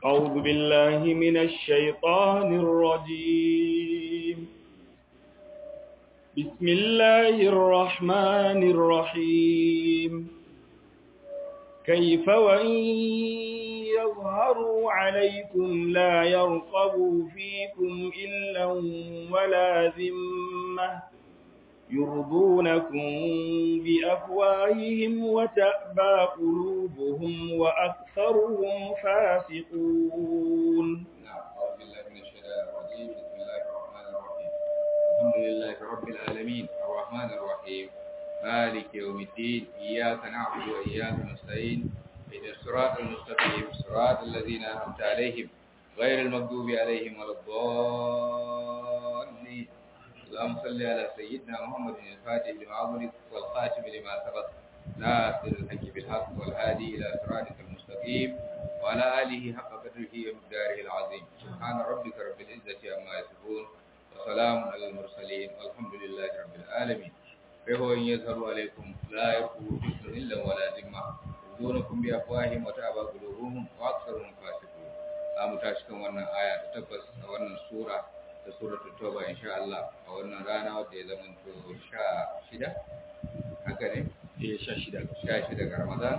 أعوذ بالله من الشيطان الرجيم بسم الله الرحمن الرحيم كيف وإن يظهروا عليكم لا يرقبوا فيكم إلا ولا ذمة يرضونكم بأفواههم وتأبى قلوبهم وأكثرهم فاسقون نعم أعوذ بالله من الشيطان الرجيم بسم الله الرحمن الرحيم الحمد لله رب العالمين الرحمن الرحيم مالك يوم الدين إياك نعبد وإياك نستعين اهدنا الصراط المستقيم صراط الذين أنعمت عليهم غير المغضوب عليهم ولا الضالين اللهم صل على سيدنا محمد الفاتح لما أغلق والخاتم لما سبق ناصر الحق بالحق والهادي إلى صراطك المستقيم وعلى آله حق قدره ومقداره العظيم سبحان ربك رب العزة عما يصفون وسلام على المرسلين والحمد لله رب العالمين فهو إن يظهر عليكم لا يرقبوا فيكم إلا ولا ذمة يرضونكم بأفواههم وتأبى قلوبهم وأكثرهم فاسقون أم تاشكم wannan aya ta tabbas a wannan sura da suratul tauba insha Allah a wannan rana wadda ya zama to 16 haka ne eh sha shida 16 ga Ramadan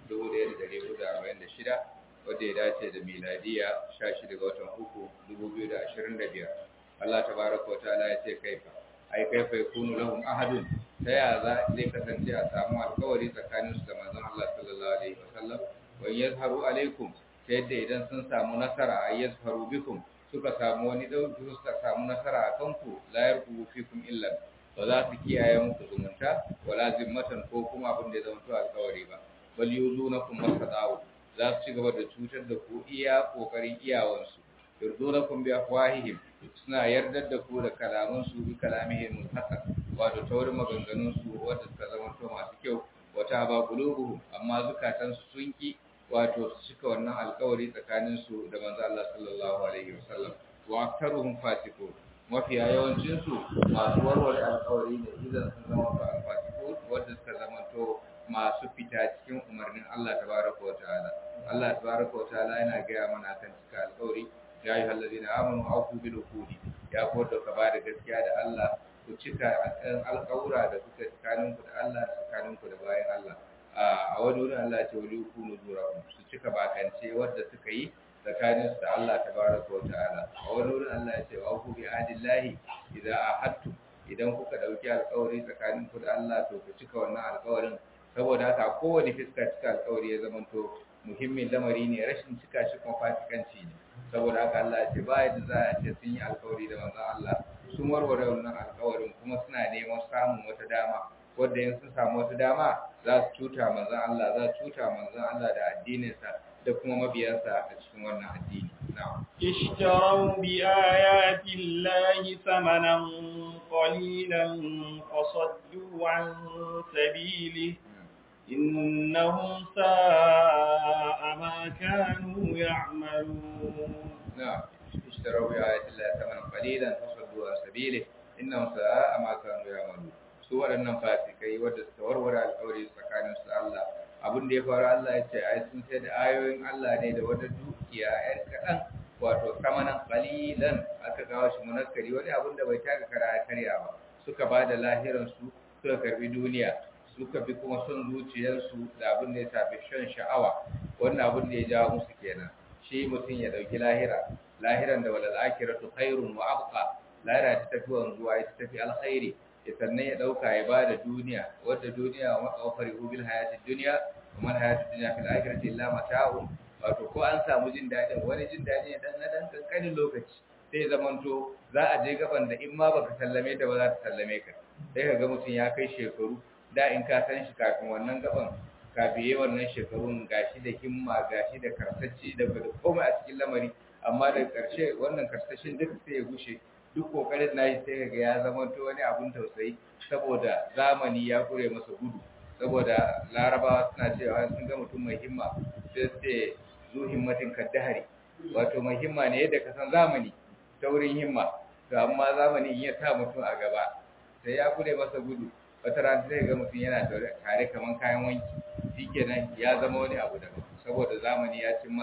1446 wadda ya dace da miladiya 16 ga watan uku 2025 Allah tabaraka wa ta'ala ya ce kaifa ai kaifa yakunu lahum ahadun ta ya za zai kasance a samu alkawari tsakanin su da manzon Allah sallallahu alaihi wasallam wa yazharu alaikum ta yadda idan sun samu nasara ay yazharu bikum suka samu wani dauki suka samu nasara a kanku la yarku fikum illa ba za su kiyaye muku zumunta wala zimmatan ko kuma abin da ya zama to alkawari ba bal yuzunakum masadawu za su ci gaba da cutar da ku iya kokarin iyawansu yurdunakum bi afwahihim suna yardar da ku da kalaman su bi kalamihim hasan wato ta wurin maganganun su wanda suka zama to masu kyau wata ba qulubuhum amma zukatan su sun ki wato su cika wannan alkawari tsakanin su da manzo Allah sallallahu alaihi wasallam wa aktaruhum fasiqun mafiya yawancin su masu warware alkawari da idan sun zama to alfasiqun wanda suka zama to masu fita cikin umarnin Allah tabaraka wa ta'ala Allah tabaraka wa ta'ala yana gaya mana kan cika alkawari ya yi hallazina amanu auku bil uqudi ya ko da ka bada gaskiya da Allah ku cika akan alƙawura da kuka tsakanin ku da Allah tsakanin ku da bayan Allah a wani wurin Allah ya ce wali kunu zurakum su cika bakance wanda suka yi tsakanin su da Allah tabaraka wa ta'ala a wani wurin Allah ya ce wa ku bi adillahi idza ahadtu idan kuka dauki alƙawari tsakanin ku da Allah to ku cika wannan alƙawarin saboda haka kowane fiska cika alƙawari ya zamanto muhimmin lamari ne rashin cika shi kuma fasikanci ne saboda haka Allah ya ce ba yadda za a ce sun yi alkawari da manzon Allah sun warware wannan alkawarin kuma suna neman samun wata dama wadda in sun samu wata dama za su cuta manzon Allah za su cuta manzon Allah da addininsa da kuma mabiyansa a cikin wannan addini na'am اشتروا بآيات الله ثمنا قليلا فصدوا عن سبيله إنهم ساء ما كانوا يعملون نعم اشتروا بآيات الله ثمنا قليلا فصدوا عن سبيله إنهم ساء ما كانوا يعملون su waɗannan fasikai wadda suka warware alƙawari tsakanin su Allah abin da ya faru Allah ya ce ai sun sai da ayoyin Allah ne da wata dukiya ƴan kaɗan wato samanan qalilan aka kawo shi munakkari wani abin da bai taka kara karya ba suka ba da lahiran su suka karbi duniya suka bi kuma son zuciyarsu da abin da ya tafi shan sha'awa wannan abin da ya jawo musu kenan shi mutum ya dauki lahira lahiran da walal akhiratu khairun wa abqa lahira ta tafi wanzuwa ita tafi alkhairi ya sannan ya dauka ya bada duniya wadda duniya wa maqawfari bil hayatid dunya wa man hayatid dunya fil akhirati illa mata'un wato ko an samu jin dadin wani jin dadi ne dan dan kankanin lokaci sai zamanto za a je gaban da in ma baka sallame ta ba za ta sallame ka sai ka ga mutum ya kai shekaru da in ka san shi kafin wannan gaban ka biye wannan shekarun gashi da himma gashi da karsashi da komai a cikin lamari amma da ƙarshe wannan karsashin duk sai ya gushe duk kokarin nashi sai ga ya zama to wani abun tausayi saboda zamani ya kure masa gudu saboda larabawa suna cewa sun ga mutum mai himma sai sai zu himmatin kaddahari wato mai himma ne yadda ka san zamani ta wurin himma to amma zamani in ya sa mutum a gaba sai ya kure masa gudu wata rana zai ga mutum yana tare kaman kayan wanki shikenan ya zama wani abu daban saboda zamani ya cin masa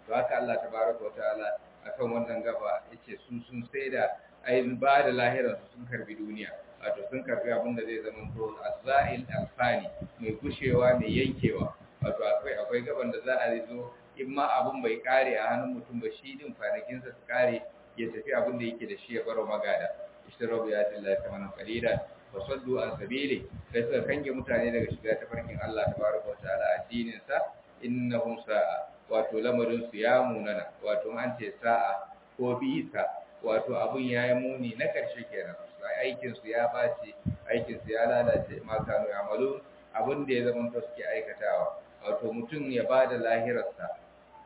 to haka Allah tabaraka wataala akan wannan gaba yace su sun sai da ayin ba da lahirar su sun karbi duniya wato sun karbi abin da zai zama to azail alfani mai gushewa mai yankewa wato akwai akwai gaban da za a zo in ma abin bai kare a hannun mutum ba shi din kwanakinsa su kare ya tafi abin da yake da shi ya baro magada ishtarabu ya tillahi kamanan qalila wa saddu an sabili sai suka kange mutane daga shiga tafarkin Allah tabaraka wa ta'ala addinin sa innahum sa'a wato lamarin su ya munana wato an ce sa'a ko bisa wato abun yayi muni na karshe kenan aikin su ya bace aikin su ya lalace ma kanu amalu abin da ya zama to suke aikatawa wato mutum ya bada lahirarsa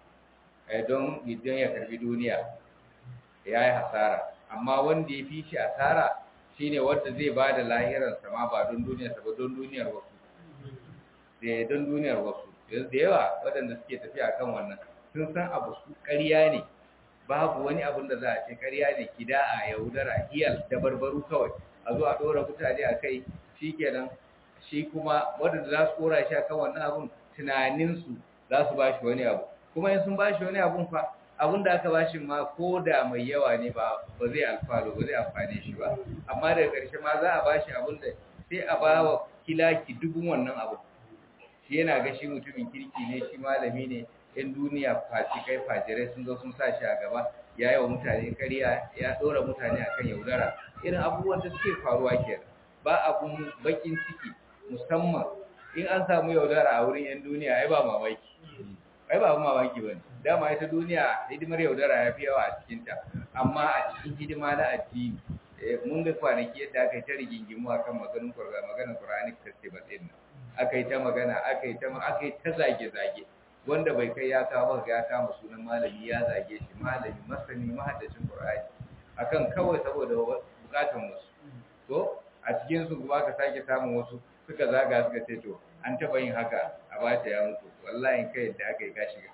don idan ya karbi duniya ya yi hasara amma wanda ya fi shi asara shine wanda zai ba da lahirarsa ma ba don duniyarsa ba don duniyar wasu da don duniyar wasu da yawa waɗanda suke tafiya kan wannan sun san abu su ƙarya ne babu wani abin da za a ce ƙarya ne kida'a yaudara hiyal da barbaru kawai a zo a ɗora mutane a kai shi kenan shi kuma waɗanda za su ɗora shi a kan wannan abun tunaninsu za su ba shi wani abu kuma in sun ba shi wani abun fa abin da aka bashi ma ko da mai yawa ne ba ba zai alfalo ba zai amfane shi ba amma daga ƙarshe ma za a bashi abin da sai a ba wa kilaki dubun wannan abu shi yana ga shi mutumin kirki ne shi malami ne yan duniya kai fajirai sun zo sun sa shi a gaba ya yi wa mutane ƙarya ya ɗora mutane akan yaudara irin abubuwan da suke faruwa kenan ba abun bakin ciki musamman in an samu yaudara a wurin yan duniya ai ba mamaki ai ba mamaki bane dama ita duniya hidimar yaudara ya fi yawa a cikinta amma a cikin hidima na addini mun ga kwanaki yadda aka yi ta rigingimu akan maganin kurga maganin qur'ani festival din nan aka yi ta magana aka yi ta aka yi ta zage zage wanda bai kai ya kawo ga ya kama sunan malami ya zage shi malami masani mahaddacin qur'ani akan kawai saboda bukatan wasu to a cikin su kuma ka sake samun wasu suka zaga suka ce to an taba yin haka a bata ya mutu wallahi kai yadda aka yi ka shiga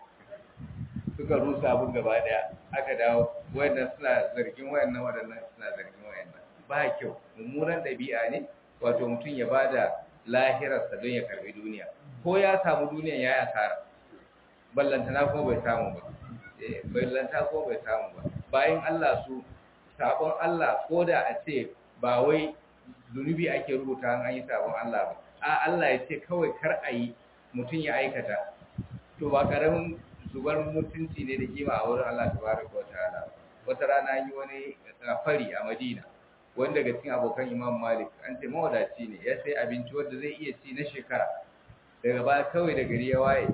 suka rusa abin gaba daya aka dawo wayannan suna zargin wayannan wadannan suna zargin wayannan ba kyau mummunan dabi'a ne wato mutum ya bada lahirarsa don ya karbi duniya ko ya samu duniyan ya yi asara ballantana ko bai samu ba ballanta ko bai samu ba bayan Allah su sabon Allah ko da a ce ba wai zunubi ake rubuta an yi sabon Allah ba a Allah ya ce kawai kar a yi mutum ya aikata to ba karamin zubar mutunci ne da kima a wurin Allah tabaraka wa ta'ala wata rana yi wani fari a Madina wanda daga cikin abokan Imam Malik an ce mawadaci ne ya sai abinci wanda zai iya ci na shekara daga ba kawai da gari ya waye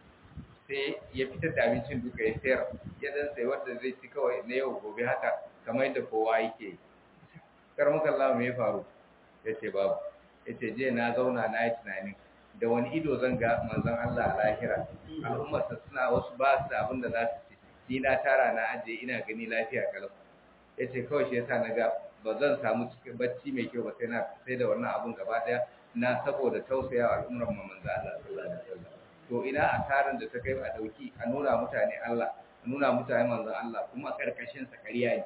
sai ya fitar da abincin duka ya sayar ya dan sai wanda zai ci kawai na yau gobe haka kamar yadda kowa yake karmukan Allah me ya faru ya ce babu ya ce je na zauna na yi tunanin da wani ido zan ga manzon Allah a lahira al'ummarsa suna wasu ba su da abin da za su ci ni na tara na ajiye ina gani lafiya kalau ya ce kawai shi yasa na ga ba zan samu cikin bacci mai kyau ba sai na sai da wannan abun gaba daya na saboda tausaya wa al'ummar mu manzon Allah sallallahu alaihi wasallam to ina asaran da ta kai a dauki a nuna mutane Allah a nuna mutane manzon Allah kuma karkashin sa kariya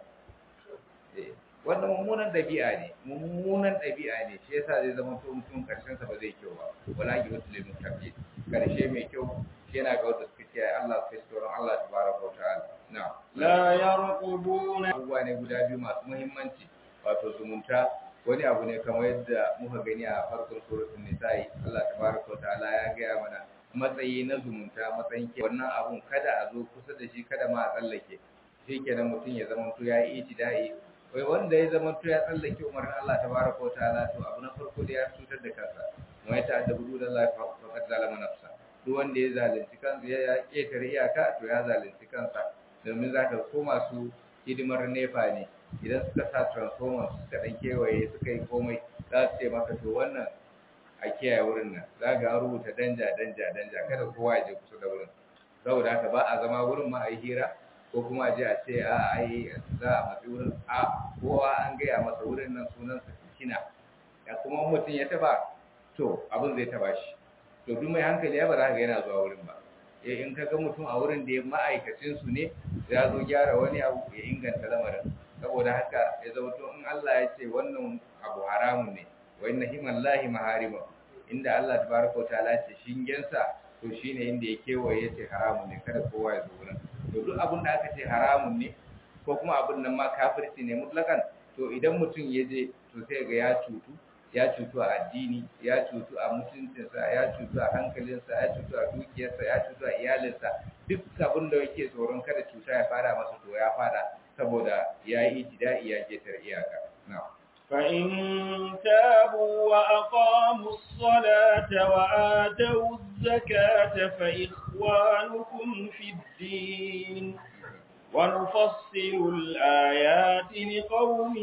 ne wannan mummunan ɗabi'a ne mummunan ɗabi'a ne shi yasa zai zama to mutum karshen sa ba zai kyau ba wala ki wasu limin tafi karshe mai kyau shi yana ga wanda suka kiyaye Allah suka shi tsoron Allah tabaraka wa ta'ala na la yarqubuna abubuwa ne guda biyu masu muhimmanci wato zumunta wani abu ne kamar yadda muka gani a farkon suratul nisa'i Allah tabaraka wa ta'ala ya gaya mana matsayi na zumunta matsayin ke wannan abun kada a zo kusa da shi kada ma a tsallake shi kenan mutum ya zama to ya yi itida'i wai wanda ya zama to ya tsallake umarnin Allah tabaraka wa ta'ala to abu na farko da ya cutar da kansa wa ya ta'adda budu da Allah faqad zalama nafsa duk wanda ya zalunci kansa ya ketare iyaka to ya zalunci kansa domin zaka ko masu hidimar nefa ne idan suka sa transformer suka dan kewaye suka yi komai za su ce maka to wannan a kiyaye wurin nan za ga rubuta danja danja danja kada kowa ya je kusa da wurin saboda haka ba a zama wurin ma a yi hira ko kuma a je a ce a ai za a matsi wurin a kowa an gaya masa wurin nan sunan sa kina ya kuma mutum ya taba to abin zai taba shi to duk mai hankali ya ba za ka ga yana zuwa wurin ba eh in ka ga mutum a wurin da ya ma'aikacin su ne ya zo gyara wani abu ya inganta lamarin saboda haka ya zama to in Allah ya ce wannan abu haramun ne wa inna himallahi maharima inda Allah tabaraka wa ta'ala ce shingensa to shine inda ya kewaye ya ce haramun ne kada kowa ya zo wurin to duk abin da aka ce haramun ne ko kuma abin nan ma kafirci ne mutlakan to idan mutum ya je to sai ga ya cutu ya cutu a addini ya cutu a mutuncinsa ya cutu a hankalinsa ya cutu a dukiyarsa ya cutu a iyalinsa duk abin da yake tsoron kada cuta ya fara masa to ya fara saboda ya yi itida'i ya ketar iyaka na'am فإن تابوا وأقاموا الصلاة وآتوا الزكاة فإخوانكم في الدين ونفصل الآيات لقوم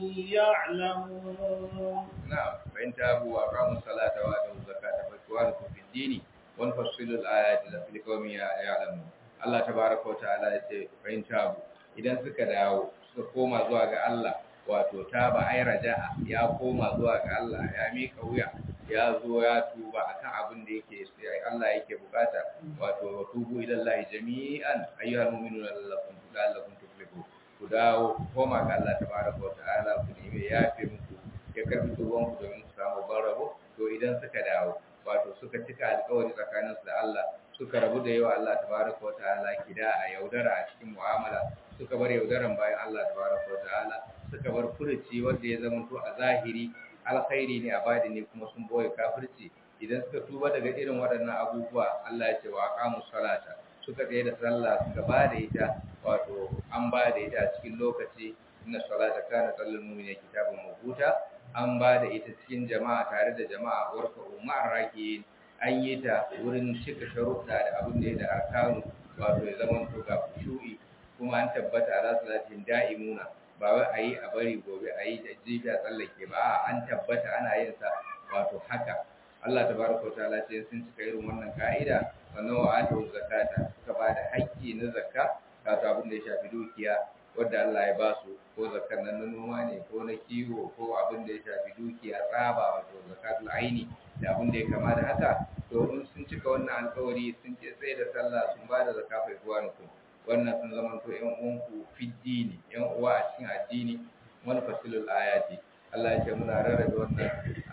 يعلمون نعم فإن تابوا وأقاموا الصلاة وآتوا الزكاة فإخوانكم في الدين ونفصل الآيات لقوم يعلمون Allah tabaraka wa ta'ala ya ce fa'in tabu idan suka dawo suka koma zuwa ga Allah wato taba ai raja'a ya koma zuwa ga Allah ya mika wuya ya zo ya tuba akan abin da yake Allah yake bukata wato tubu ila Allah jami'an ayyuhal mu'minuna la'allakum la'allakum tuflihun ku dawo koma ga Allah tabaraka wa ta'ala ku nemi yafe muku ya karbi tuban ku domin ku samu barabo to idan suka dawo wato suka cika alƙawari tsakaninsu da Allah suka rabu da yawa Allah tabaraka wa ta'ala kida a yaudara a cikin mu'amala suka bar yaudaran bayan Allah tabaraka wa ta'ala suka bar furuci wanda ya zama to a zahiri alkhairi ne a badi ne kuma sun boye kafirci idan suka tuba daga irin waɗannan abubuwa Allah ya ce wa aqamu salata suka tsaye da sallah suka ba da ita wato an ba da ita a cikin lokaci inna salata kana sallal mu'mina kitabun mawquta an ba da ita cikin jama'a tare da jama'a warka umar rakiyin an yi ta wurin cika sharuɗa da abin da ya da arkanu wato ya zama to ga shu'i kuma an tabbata ala salatin da'imuna ba wai a yi a bari gobe a yi da jibi a tsallake ba an tabbata ana yin sa wato haka Allah tabaraka wa ta'ala ce sun cika irin wannan ka'ida sannan wa atu zakata suka ba da haƙƙi na zakka wato abin da ya shafi dukiya wadda Allah ya ba su ko zakar nan na noma ne ko na kiwo ko abin da ya shafi dukiya tsaba wato zakatul aini da abin da ya kama da haka to in sun cika wannan alkawari sun ce tsaye da sallah sun ba da zakka fa ikwanukum wannan sun zama to ƴan uwanku fiddini ƴan uwa a cikin addini wani fasilul ayati Allah ya ce muna rarrabe wannan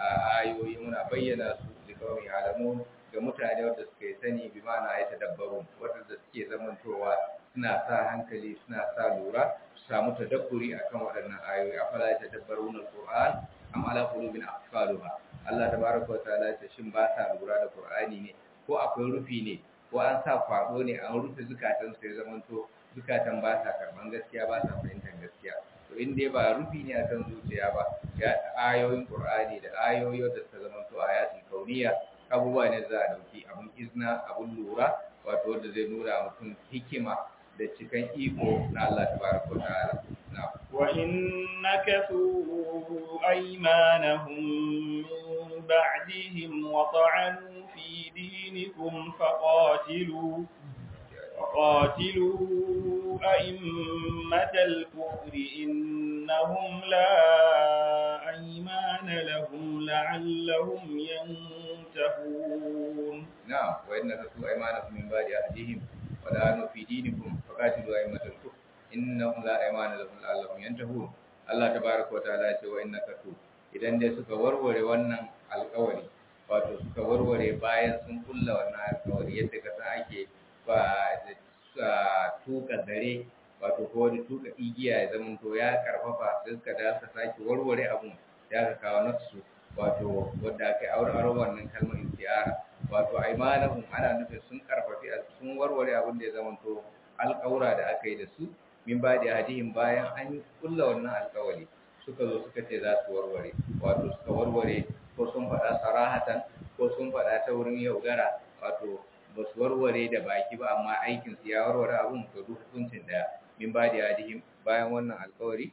ayoyi muna bayyana su da kawai alamun ga mutane wanda suka yi sani bi ma'ana ya tadabbaru wanda suke zamantowa suna sa hankali suna sa lura su samu tadabburi akan waɗannan ayoyi afala ya tadabbaruna alquran am ala qulubin aqfaluha Allah tabaraka wa ta'ala ce shin ba sa lura da qur'ani ne ko akwai rufi ne ko an sa kwado ne an rufe zukatan su ya zamanto zukatan ba sa karban gaskiya ba sa fahimtar gaskiya to in dai ba rufi ne akan zuciya ba ya ayoyin qur'ani da ayoyi da suka zamanto ayatul kauniya abubuwa ne za a dauki abun izna abun lura wato wanda zai nuna mutum hikima da cikan iko na Allah tabaraka wa ta'ala na'am wa innakasu aymanahum min ba'dihim wa ta'anu fi dinikum faqatilu وقاتلوا أئمة الكفر إنهم لا أيمان لهم لعلهم ينتهون نعم وإن تسوء أيمانكم من بعد أهديهم ولعنوا في دينكم فقاتلوا أئمة الكفر إنهم لا أيمان لهم لعلهم ينتهون Allah tabaraka wa ta'ala ce wa innaka tu idan dai suka warware wannan alƙawari wato suka warware bayan sun kulla wannan alƙawari yadda ka san ake ba da tuka zare wato ko wani tuka igiya ya zama to ya karfafa sai suka da suka sake warware abun ya ka kawo nafsu wato wadda aka yi aure wannan kalmar istiyara wato aimanahum ana nufin sun karfafi sun warware abin da ya zama to alƙawura da aka yi da su min ba da hadihin bayan an kulla wannan alƙawari suka zo suka ce za su warware wato suka warware ko sun faɗa sarahatan ko sun faɗa ta wurin yaudara wato ba su warware da baki ba amma aikinsu ya warware abun to duk hukuncin da min ba da yadihim bayan wannan alkawari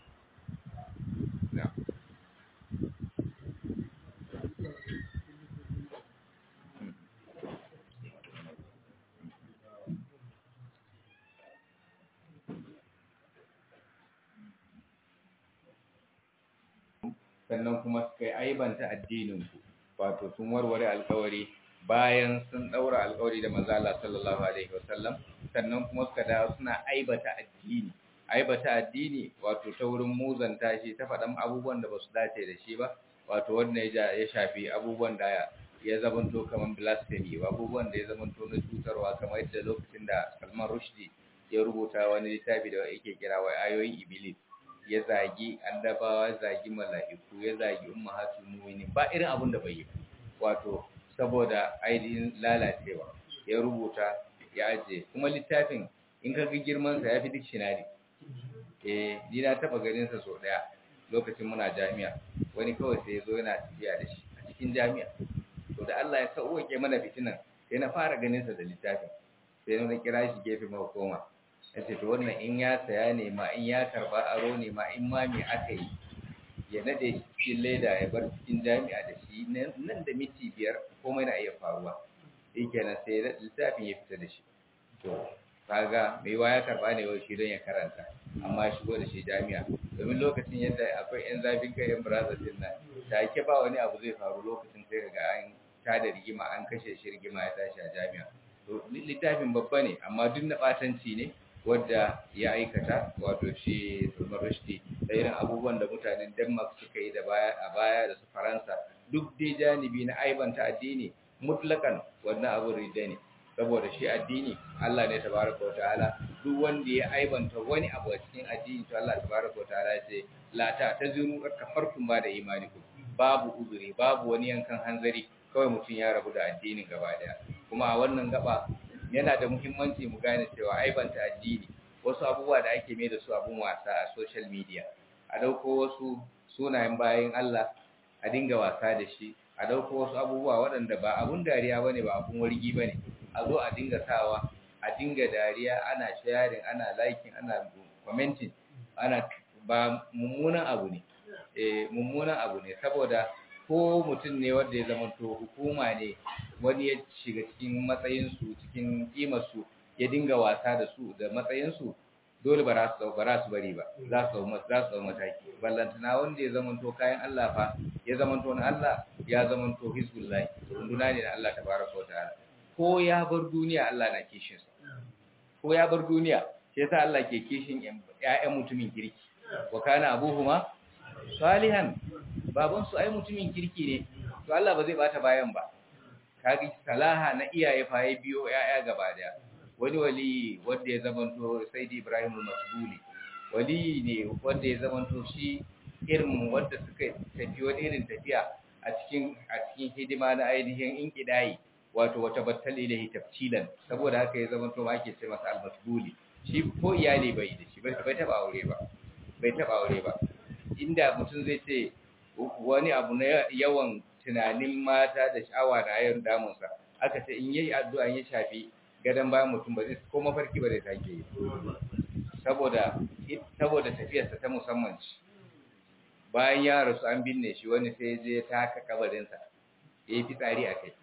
sannan kuma suka yi aibanta addininku wato sun warware alkawari bayan sun daura alƙawari da manzo Allah sallallahu alaihi wasallam sannan kuma suka dawo suna aibata addini aibata addini wato ta wurin muzanta shi ta faɗan abubuwan da basu dace da shi ba wato wanda ya ya shafi abubuwan da ya zamanto kaman blasphemy abubuwan da ya zamanto na cutarwa kamar yadda lokacin da Salman Rushdie ya rubuta wani littafi da yake kira wa ayoyin iblis ya zagi annabawa ya zagi mala'iku ya zagi ummahatul mu'minin ba irin abin da bai yi wato saboda ainihin lalacewa ya rubuta ya aje kuma littafin in ka ga girman sa yafi dictionary eh ni na taba ganin sa so daya lokacin muna jami'a wani kawai sai ya zo yana tafiya da shi a cikin jami'a to da Allah ya sauke mana fitinan sai na fara ganin sa da littafin sai na kira shi gefe ma koma yace to wannan in ya saya ne ma in ya karba aro ne ma in ma me aka yi ya nade shi cikin leda ya bar cikin jami'a da shi nan da miti biyar komai na iya faruwa shi kenan sai littafin ya fita da shi to kaga mai wa ya karba ne wai shi don ya karanta amma ya shigo da shi jami'a domin lokacin yadda akwai yan zafin kai yan brazil din nan da ake ba wani abu zai faru lokacin sai ga an tada rigima an kashe shi rigima ya tashi a jami'a to littafin babba ne amma duk na batanci ne wadda ya aikata wato shi Salman Rushdie da irin abubuwan da mutanen Denmark suka yi da baya a baya da su Faransa duk dai janibi na aibanta addini mutlakan wannan abu rida ne saboda shi addini Allah ne tabaraka wa ta'ala duk wanda ya aibanta wani abu a cikin addini to Allah tabaraka wa ta'ala ya ce la ta tazuru kafartum ba da imanikum babu uzuri babu wani yankan hanzari kawai mutum ya rabu da addinin gaba daya kuma a wannan gaba yana da muhimmanci mu gane cewa aibanta addini wasu abubuwa da ake mai da su abun wasa a social media a dauko wasu sunayen bayan Allah a dinga wasa da shi a dauko wasu abubuwa waɗanda ba abun dariya bane ba abun wargi bane a zo a dinga sawa a dinga dariya ana sharing ana liking ana commenting ana ba mummunan abu ne eh mummunan abu ne saboda ko mutum ne wanda ya zama to hukuma ne wani ya shiga cikin matsayinsu cikin kimarsu ya dinga wasa da su da matsayinsu dole ba za su ba su bari ba za su za su mataki ballantana wanda ya zama to kayan Allah fa ya zama to na Allah ya zama to hizbullah runduna ne na Allah tabaraka wataala ko ya bar duniya Allah na kishin sa ko ya bar duniya sai yasa Allah ke kishin ƴaƴan mutumin kirki wa kana abuhuma salihan baban su ai mutumin kirki ne to Allah ba zai bata bayan ba kage salaha na iyaye fa ya biyo yaya gaba daya wani wali wanda ya zamanto Sayyidi Ibrahim al-Masbuli wali ne wanda ya zamanto shi irin wanda suka tafi wani irin tafiya a cikin a cikin hidima na ainihin inkidai wato wata battal ilahi tafsilan saboda haka ya zamanto ma ake ce masa al-Masbuli shi ko iyali bai da shi bai taba aure ba bai taba aure ba inda mutum zai ce wani abu na yawan tunanin mata da sha'awa da ayar damunsa aka ce in yayi addu'a ya shafi gadan bayan mutum ba zai ko mafarki ba zai sake yi saboda saboda tafiyarsa ta musamman ce bayan ya rasu an binne shi wani sai je ta haka kabarinsa ya yi fitsari a kai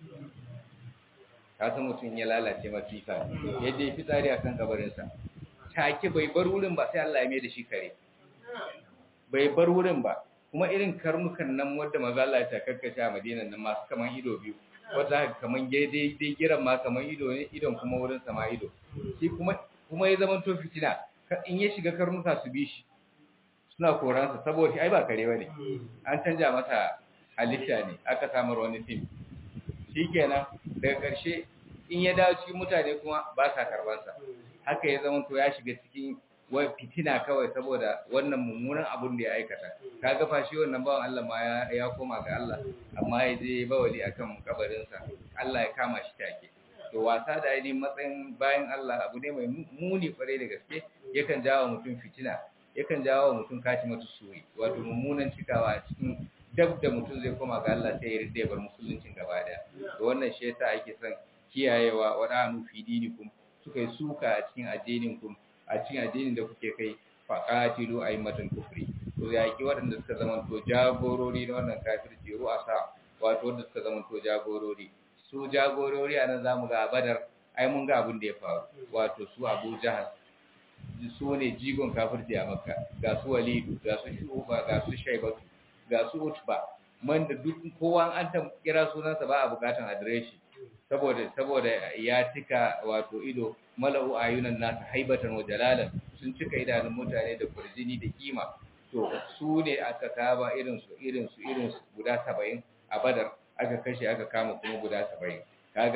ka san mutum ya lalace mafifa ya je fitsari a kan kabarinsa take bai bar wurin ba sai Allah ya mai da shi kare bai bar wurin ba kuma irin karnukan nan wadda maza Allah ya kakkashe a Madinan nan masu kaman ido biyu wadda haka kaman daidai dai giran ma kaman ido ne idon kuma wurin sama ido shi kuma kuma ya zama to fitina in ya shiga karnuka su bi shi suna koransa saboda ai ba kare bane an canja masa halitta ne aka samar wani fim shikenan daga karshe in ya dawo cikin mutane kuma ba sa karbansa haka ya zama to ya shiga cikin wai fitina kawai saboda wannan mummunan abun da ya aikata kaga fa shi wannan bawan Allah ma ya, ya koma ga Allah amma ya je bawali akan kabarinsa Allah ya kama shi take to wasa da ainihin matsayin bayan Allah abu ne mai muni kwarai da gaske yakan jawo mutum fitina yakan jawo mutum kaci mata suri wato mummunan cikawa a cikin dab da mutum zai koma ga Allah sai ya rida ya bar musuluncin gaba daya to wannan shi yasa ake son kiyayewa wadanu fi dinikum suka yi suka a cikin addinin ku a cikin addinin da kuke kai faqatilu aimatan kufri to yaki waɗanda suka zama to jagorori na wannan kafirci ru'asa wato wanda suka zama to jagorori su jagorori anan zamu ga badar ai mun ga abin da ya faru wato su Abu Jahal su ne jigon kafirci a Makka ga su Walidu ga su Shuba ga su Shaybatu ga su Utba man da duk kowa an ta kira sunansa ba a bukatan adireshi saboda saboda ya cika wato ido mala'u ayunan nasu haibatan wa jalalan sun cika idanun mutane da kurjini da kima to su ne aka kaba irin su irin su irin su guda 70 a Badar aka kashe aka kama kuma guda 70 kaga nan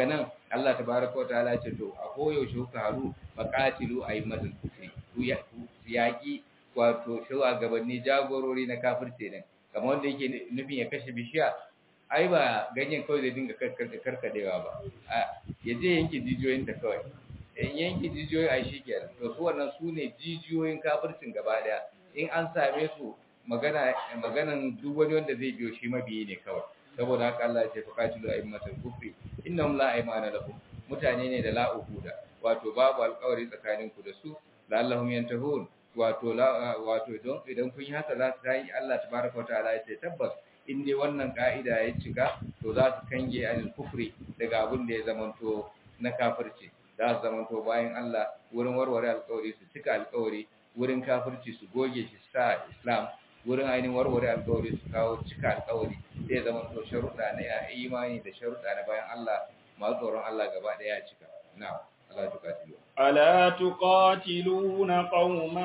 Allah tabaraka wa ta'ala ce to a koyaushe kuka haru faqatilu aymatul kufri ku yaki wato shugabanni jagorori na kafirce ne kamar wanda yake nufin ya kashe bishiya ai ba ganyen kawai zai dinga karkadewa ba ya je yanke jijiyoyin ta kawai in yanke jijiyoyi ai shikenan to su wannan su ne jijiyoyin kafircin gaba daya in an same su magana maganan duk wani wanda zai biyo shi mabiyi ne kawai saboda haka Allah ya ce faqatilu aymatul kufri innahum la aymana lahum mutane ne da la uhuda wato babu alƙawari tsakanin ku da su la'allahum yantahun wato wato don idan kun yi haka za su tayi Allah tabaraka wataala ya ce tabbas in dai wannan ka'ida ya cika to za su kange anil kufri daga abin da ya zamanto na kafirci za su zamanto bayan Allah wurin warware alƙawari su cika alƙawari wurin kafirci su goge shi sa Islam wurin ainihin warware alƙawari su kawo cika alƙawari zai zamanto sharuɗa na imani da sharuɗa na bayan Allah masu tsoron Allah gaba ɗaya ya cika na'am Allah ya tukatilu ألا تقاتلون قوما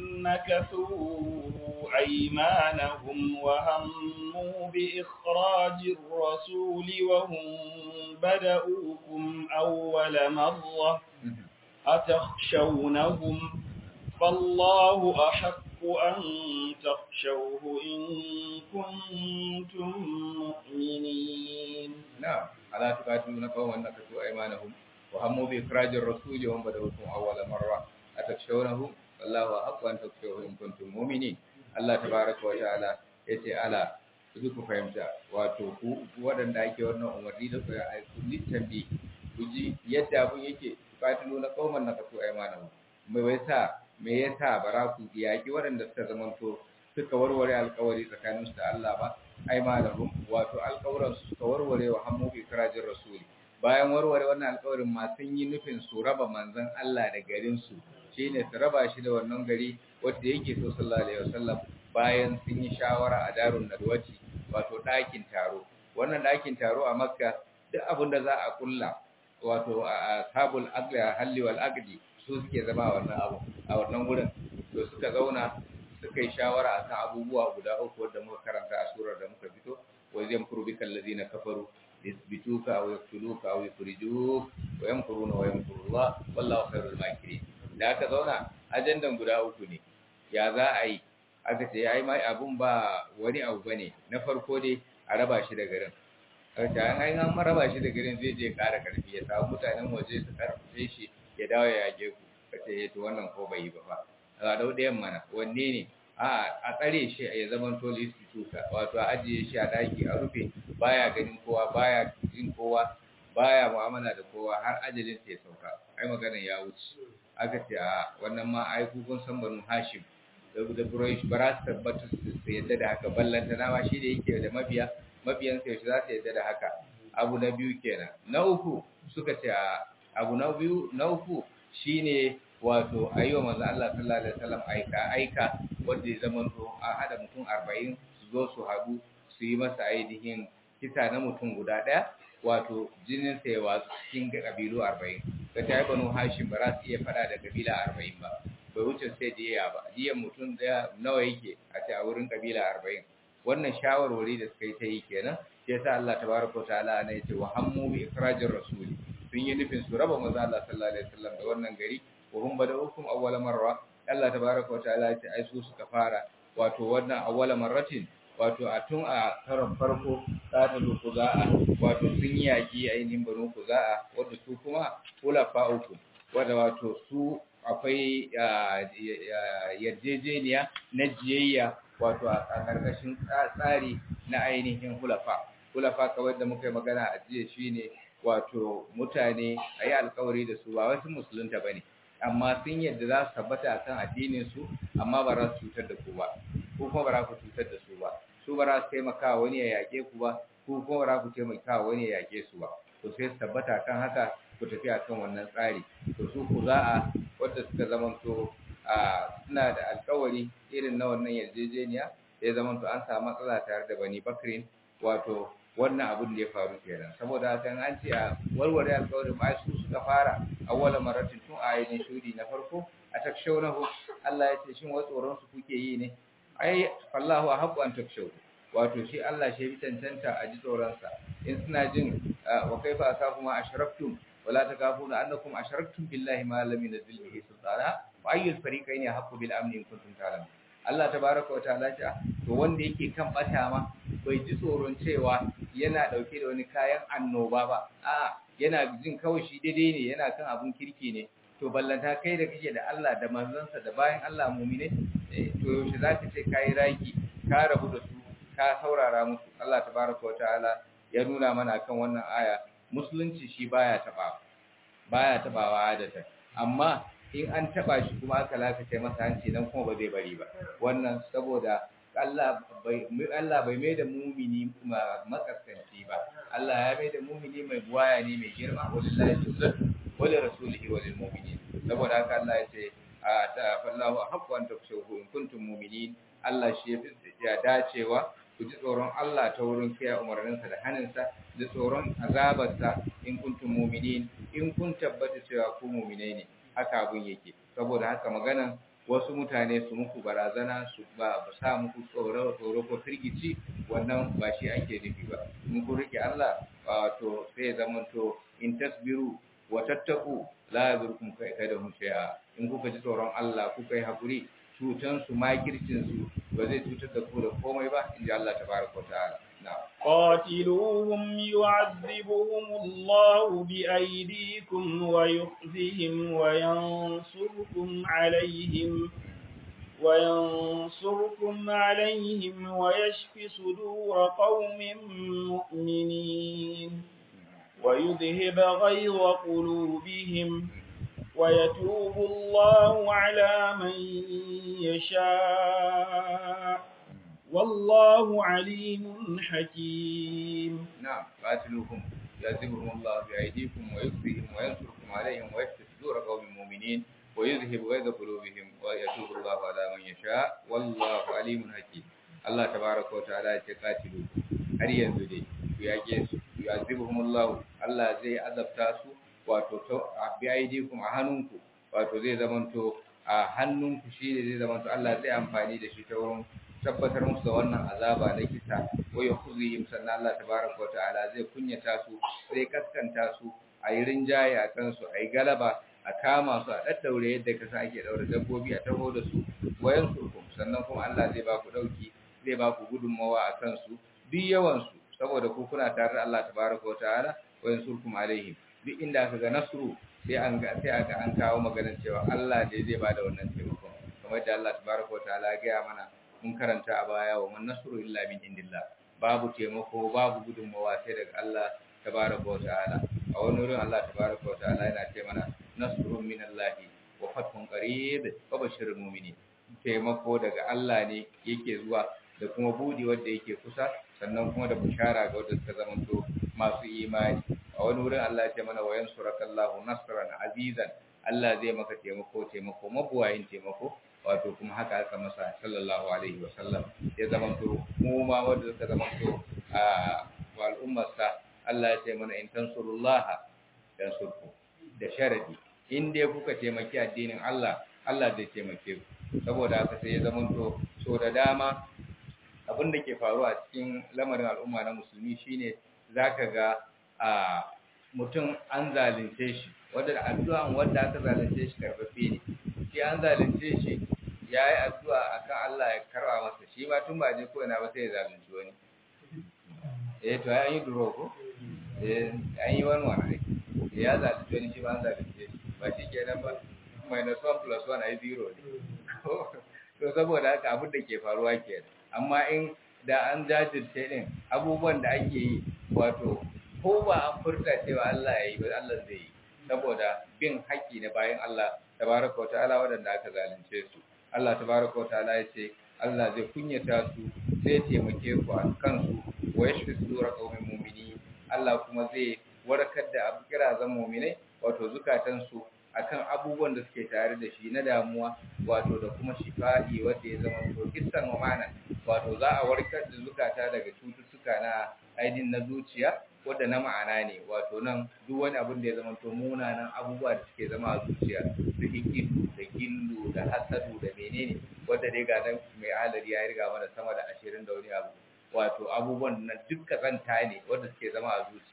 نكثوا أيمانهم وهموا بإخراج الرسول وهم بدؤوكم أول مرة أتخشونهم فالله أحق أن تخشوه إن كنتم مؤمنين نعم ألا تقاتلون قوما نكثوا أيمانهم وهموا بإخراج الرسول وهم بدأوكم أول مرة أتخشونهم والله أحق أن تخشوه إن كنتم مؤمنين الله تبارك وتعالى yace ala su ku fahimta wato ku waɗanda ake wannan umarni da kuya a kulli tambi ku ji yadda abun yake fatilu na kauman na kaso aymanahu me yasa me yasa bara ku yaki waɗanda suka zamanto suka warware alƙawari tsakaninsu da Allah ba aymanahum wato alƙawuran su suka warware wa hammu bi kirajin rasuli bayan warware wannan alƙawarin ma sun yi nufin su raba manzon Allah da garin su shine su raba shi da wannan gari wanda yake so sallallahu alaihi wasallam bayan sun yi shawara a darun nadwati wato ɗakin taro wannan ɗakin taro a makka duk abin da za a kulla wato a sabul aqli halli wal aqdi su suke zama a wannan abu a wannan gurin to suka zauna suka yi shawara akan abubuwa guda uku wanda muka karanta a surar da muka fito wa yamkuru bikal ladina kafaru yasbituka aw yaqtuluka aw yukhrijuk wa yamkuruna wa yamkuru Allah wallahu khairul makirin da aka zauna ajandan guda uku ne ya za a yi aka ce ai mai abun ba wani abu bane na farko dai a raba shi da garin aka an ai an raba shi da garin zai je ƙara karfi ya samu mutanen waje su karfafe shi ya dawo ya yage ku kace to wannan ko bai yi ba fa a dau ɗayan mana wanne ne a a tsare shi ya zama to instituta wato a ajiye shi a daki a rufe baya ganin kowa baya jin kowa baya mu'amala da kowa har ajalin sai sauka ai maganar ya wuce aka ce a wannan ma ai ku kun san banu hashim da Quraysh ba za su tabbata su yadda da haka ballanta na ma shi da yake da mabiya mabiyan sai su za su yadda da haka abu na biyu kenan na uku suka ce a abu na biyu na uku shine wato ayyuwa manzo Allah sallallahu alaihi wasallam aika aika wanda ya zama to a hada mutum 40 su zo su haɗu su yi masa ainihin kisa na mutum guda ɗaya wato jinin sa ya watsu cikin kabilu 40 ka ta banu hashim ba za su iya fada da kabila 40 ba bai wuce sai diya ba diyan mutum daya nawa yake a ce a wurin kabila 40 wannan shawarwari da suka yi ta yi kenan sai sa Allah tabaraka wa ta'ala ne yace wa hammu bi ikhrajir rasul sun yi nufin su raba manzo Allah sallallahu alaihi wasallam da wannan gari wa hum bada'ukum awwala marra Allah tabaraka wa ta'ala yace ai su suka fara wato wannan awwala marratin wato a tun a karon farko ta ku za'a wato sun yi yaki ainihin banu ku za'a wanda su kuma kulafa uku wanda wato su akwai yarjejeniya na jiyayya wato a ƙarƙashin tsari na ainihin hulafa hulafa kawai da muka yi magana a jiya shine wato mutane a yi alkawari da su ba wasu musulunta ba ne amma sun yadda za su tabbata a kan addininsu amma ba za su cutar da ku ba ko kuma ba za ku cutar da su ba su ba za su taimaka wani ya yaƙe ku ba ko kuma ba za ku taimaka wani ya yaƙe su ba to sai su tabbata kan haka ku tafi a kan wannan tsari to su ku za'a wadda suka zamanto a suna da alkawari irin na wannan yarjejeniya ya zamanto an samu matsala tare da bani bakrin wato wannan abin da ya faru kenan saboda haka an ce a warware alkawarin ba su suka fara awwala maratin tun a ainihin shudi na farko a takshawnahu Allah ya ce shin wa tsoron su kuke yi ne ai Allahu ahqqu an takshaw wato shi Allah shi bi tantanta a ji tsoron sa in suna jin wa kaifa asafu ma ashraftum wala takafuna annakum asharaktum billahi ma lam yunzil bihi sultana wa ayyul fariqaini haqqu bil amni in kuntum ta'lamun Allah tabaraka wa ta'ala ce to wanda yake kan bata ma bai ji tsoron cewa yana dauke da wani kayan annoba ba a yana jin kawai shi daidai ne yana kan abun kirki ne to ballanta kai da kake da Allah da manzansa da bayan Allah mumine to yaushe zaka ce kai raki ka rabu da su ka saurara musu Allah tabaraka wa ta'ala ya nuna mana kan wannan aya musulunci shi baya taba baya tabawa adata amma in an taba shi kuma aka lakace masa hanci nan kuma ba zai bari ba wannan saboda Allah bai Allah bai mai da mumini makaskanci ba Allah ya mai da mumini mai buwaya ne mai girma wallahi izzatu wa li rasulihi wa lil mu'minin saboda haka Allah ya ce ta fallahu haqqu an takshuhu in kuntum mu'minin Allah shi ya dacewa ku ji tsoron Allah ta wurin kiyaye umarninsa da haninsa da tsoron azabarsa in kuntum mu'minin in kun tabbata cewa ku mu'minai ne haka abun yake saboda haka maganan wasu mutane su muku barazana su ba sa muku tsoro tsoro ko firgici wannan ba shi ake nufi ba in ku rike Allah to sai zaman to in tasbiru wa tattaku la yadurkum kaidahum shay'a in kuka ji tsoron Allah kuka yi hakuri cutan su makircin su ba zai cutar da ku da komai ba inji Allah tabaraka wa ta'ala قاتلوهم يعذبهم الله بأيديكم ويخزهم وينصركم عليهم وينصركم عليهم ويشف صدور قوم مؤمنين ويذهب غيظ قلوبهم ويتوب الله على من يشاء والله عليم حكيم نعم قاتلوهم يعذبهم الله بأيديكم ويخزيهم وينصركم عليهم ويشفي صدور قوم مؤمنين ويذهب غيظ قلوبهم ويتوب الله على من يشاء والله عليم حكيم الله تبارك وتعالى يقاتلوا har yanzu dai ku yake su yu'azibuhumullahu Allah zai azabta su wato to a bi aidikum a hannunku wato zai zamanto a hannunku shi ne zai zamanto Allah zai amfani da shi ta wurin tabbatar musu da wannan azaba na kisa wa yakhuzihim sannan Allah tabaraka wa ta'ala zai kunyata su zai kaskanta su a yi rinjaye a kansu a yi galaba a kama su a daddaure yadda ka sa ake daure dabbobi a taho da su wayan surkum sannan kuma Allah zai ba ku dauki zai ba ku gudunmawa a kansu duk yawan su saboda ku kuna tare da Allah tabaraka wa ta'ala wayan surkum alaihim duk inda aka ga nasru sai an ga sai aka an kawo maganar cewa Allah ne zai ba da wannan taimakon kamar da Allah tabaraka wa ta'ala ya gaya mana mun karanta a baya wa man nasru illa min indillah babu taimako babu gudunmawa sai daga Allah tabaraka wa ta'ala a wani wurin Allah tabaraka wa ta'ala yana ce mana nasrun min Allah wa fathun qarib wa bashirul mu'minin taimako daga Allah ne yake zuwa da kuma budi wanda yake kusa sannan kuma da bushara ga wanda suka zamanto masu imani a wani wurin Allah ya ce mana wayan surakallahu nasran azizan Allah zai maka taimako taimako mabuwayin taimako wato kuma haka aka masa sallallahu alaihi wa sallam ya zamanto mu ma wanda suka zamanto a al'ummarsa Allah ya ce mana in tansurullaha yansurku da sharadi in dai kuka taimaki addinin Allah Allah zai taimake ku saboda haka sai ya zamanto so da dama abin da ke faruwa a cikin lamarin al'umma na musulmi shine zaka ga a mutum an zalunce shi wanda addu'an wanda aka zalunce shi karfafe ne shi an zalunce shi ya yi addu'a akan Allah ya karba masa shi ma tun ba je ko ina ba sai ya zalunci wani eh to an yi duro ko eh an yi wani wani ya zalunci wani shi ma an zalunce shi ba shi kenan ba minus one plus one ai zero ne to saboda haka abin da ke faruwa kenan amma in da an jajirce din abubuwan da ake yi wato ko ba an furta cewa Allah ya yi ba Allah zai yi saboda bin haƙƙi na bayan Allah tabaraka wa ta'ala waɗanda aka zalunce su Allah tabaraka wa ta'ala ya ce Allah zai kunyata su zai taimake ku a kansu wa yashfi sudura qaumin mu'mini Allah kuma zai warkar da abu kirazan mu'minai wato zukatan su akan abubuwan da suke tare da shi na damuwa wato da kuma shifa'i wanda ya zama to kissan ma'ana wato za a warkar da zukata daga cututtuka na ainihin na zuciya wadda na ma'ana ne wato nan duk wani abin da ya zama to munanan abubuwa da suke zama a zuciya su hikidu da gillu da hasadu da menene wadda dai ga nan mai halari ya riga mana sama da ashirin da wani abu wato abubuwan nan duk kazanta ne wadda suke zama a zuciya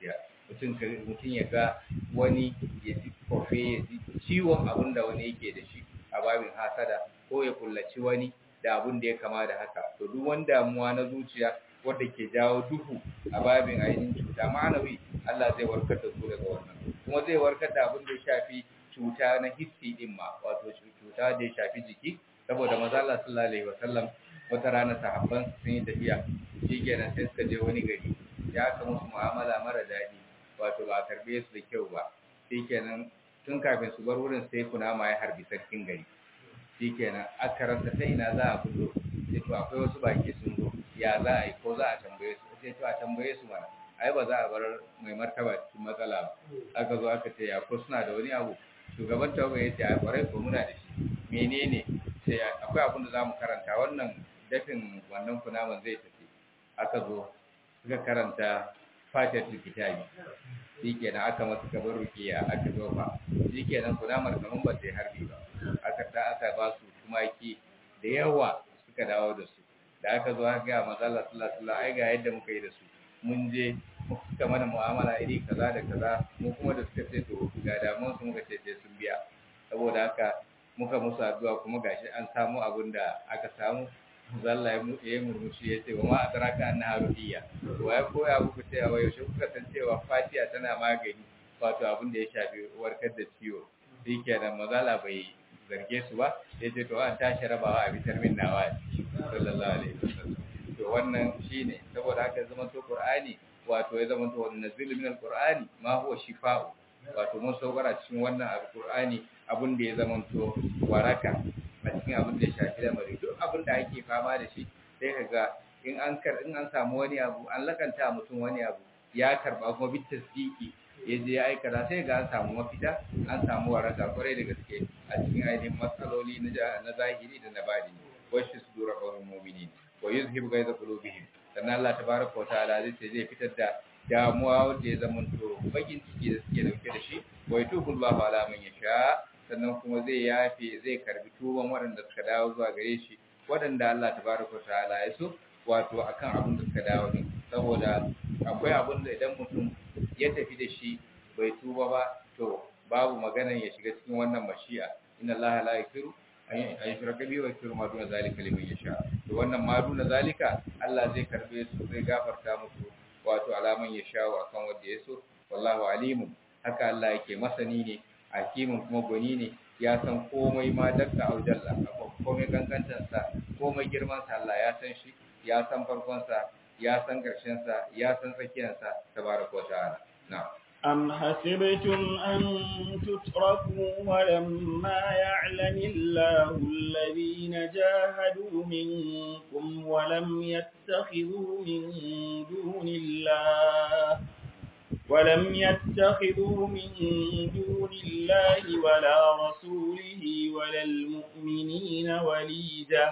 mutum mutum ya ga wani ya ji kofe ya ji ciwon abin da wani yake da shi a babin hasada ko ya kullaci wani da abin da ya kama da haka to duk wani damuwa na zuciya wanda ke jawo duhu a babin ainihin cuta ma'anawi Allah zai warkar da su daga wannan kuma zai warkar da abin da ya shafi cuta na hissi din ma wato cuta da ya shafi jiki saboda maza Allah sallallahu alaihi wasallam wata rana sahabban sun yi tafiya shikenan sai suka je wani gari ya aka musu mu'amala mara daɗi wato ba a karbe su da kyau ba shikenan tun kafin su bar wurin sai kunama ya harbi sarkin gari shikenan aka rasa ta ina za a fito sai to akwai wasu baki sun zo ya za a yi ko za a tambaye su sai to a tambaye su mana ai ba za a bar mai martaba cikin matsala ba aka zo aka ce ya ko suna da wani abu shugaban tawaga ya ce a kwarai ko muna da shi menene sai akwai abin da za mu karanta wannan dafin wannan kunaman zai tafi aka zo suka karanta fatar kitabi shikenan aka masa gaban rukiya aka zofa shikenan kunamar kaman ba sai harbi ba aka da aka ba su tumaki da yawa suka dawo da su da aka zo aka ga manzo Allah sallallahu alaihi wasallam ai ga yadda muka yi da su mun je suka mana mu'amala iri kaza da kaza mu kuma da suka ce to ga damuwar su muka ce sai sun biya saboda haka muka musu addu'a kuma gashi an samu abin da aka samu zalla ya yi murmushi ya ce wa ma adraka annaha ruhiyya wa ya koya muku cewa yaushe kuka san cewa fatiha tana magani wato abin da ya shafi warkar da ciwo shikenan mazala bai zarge su ba ya ce to an tashi rabawa a bitar min nawa sallallahu alaihi wasallam to wannan shine saboda haka zaman to qur'ani wato ya zama to nazilu min alqur'ani ma huwa shifa'u wato mun saukara cikin wannan alqur'ani abin da ya zama to waraka a cikin abin da ya shafi lamari duk abin da ake fama da shi sai ka ga in an kar in an samu wani abu an lakanta mutum wani abu ya karba kuma bi tasdiki ya je ya aikata sai ga an samu mafita an samu waraka kwarai da gaske a cikin ainihin matsaloli na zahiri da na bani wasu su dora kawai mu'minin wa yuzhibu ghaiza qulubihim sannan Allah tabaraka wa ta'ala zai ce zai fitar da damuwa wanda ya zama to bakin ciki da suke dauke da shi wa yatubu Allahu ala man yasha sannan kuma zai yafe zai karbi tuban waɗanda suka dawo zuwa gare shi waɗanda Allah tabaraka wa ta'ala ya so wato akan abin da suka dawo din saboda akwai abin da idan mutum ya tafi da shi bai tuba ba to babu maganar ya shiga cikin wannan mashi'a inna Allah la yaghfiru an yushraka bihi wa yaghfiru ma duna zalika liman yasha to wannan ma duna zalika Allah zai karbe su zai gafarta musu wato alaman ya shawo akan wanda ya so wallahu alimun haka Allah yake masani ne hakimin kuma gwani ne ya san komai ma dakka aujalla komai kankantansa komai girmansa Allah ya san shi ya san farkonsa ya san ƙarshensa ya san tsakiyarsa tabaraka wa ta'ala na'am أم حسبتم أن تتركوا ولما يعلم الله الذين جاهدوا منكم ولم يتخذوا من دون الله ولم يتخذوا من دون الله ولا رسوله ولا المؤمنين وليجة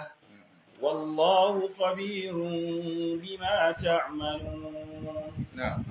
والله خبير بما تعملون نعم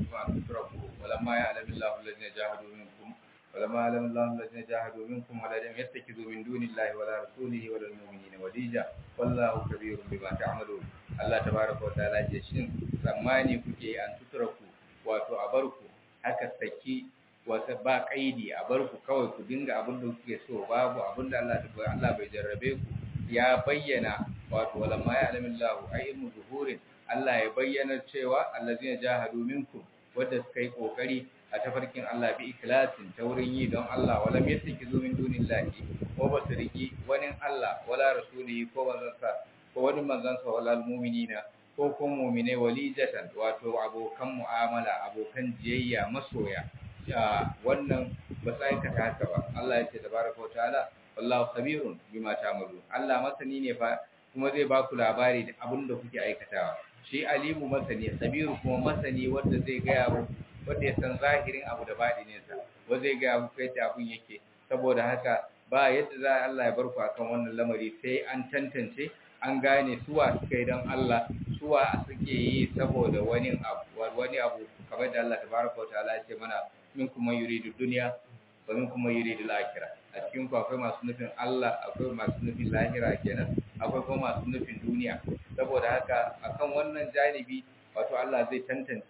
ولما يعلم الله الذين جاهدوا منكم ولما يعلم الله الذين جاهدوا منكم ولم يتخذوا من دون الله ولا رسوله ولا المؤمنين وليجا والله كبير بما تعملون الله تبارك وتعالى جشين tsammani kuke an tutraku wato a barku haka saki wata ba kaidi a barku kawai ku dinga abin da kuke so babu abin da Allah Allah bai jarrabe ku ya bayyana wato walamma ya alamillahu ay ilmu zuhurin Allah ya bayyana cewa allazina jahadu minkum wadda suka yi kokari a tafarkin Allah bi ikhlasin ta wurin yi don Allah wala yattaki zu min dunillahi ko ba su riki wani Allah wala rasuli ko manzansa ko wani manzansa wala almu'minina ko kuma mu'mine walijatan wato abokan mu'amala abokan jiyayya masoya wannan ba su aikata haka ba Allah ya ce tabaraka wa ta'ala wallahu khabirun bima ta'malun Allah masani ne fa kuma zai ba ku labari da abin da kuke aikatawa shi alimu masani sabiru kuma masani wanda zai gaya muku wanda ya san zahirin abu da baɗininsa wanda zai gaya muku yadda abun yake saboda haka ba yadda za Allah ya bar ku akan wannan lamari sai an tantance an gane suwa suka yi don Allah suwa suke yi saboda wani abu wani abu kamar da Allah tabaraka wa ta'ala ya ce mana min kuma yuridu dunya wa min kuma yuridu al-akhirah a cikin ku akwai masu nufin Allah akwai masu nufin lahira kenan akwai kuma masu nufin duniya saboda haka akan wannan janibi wato Allah zai tantance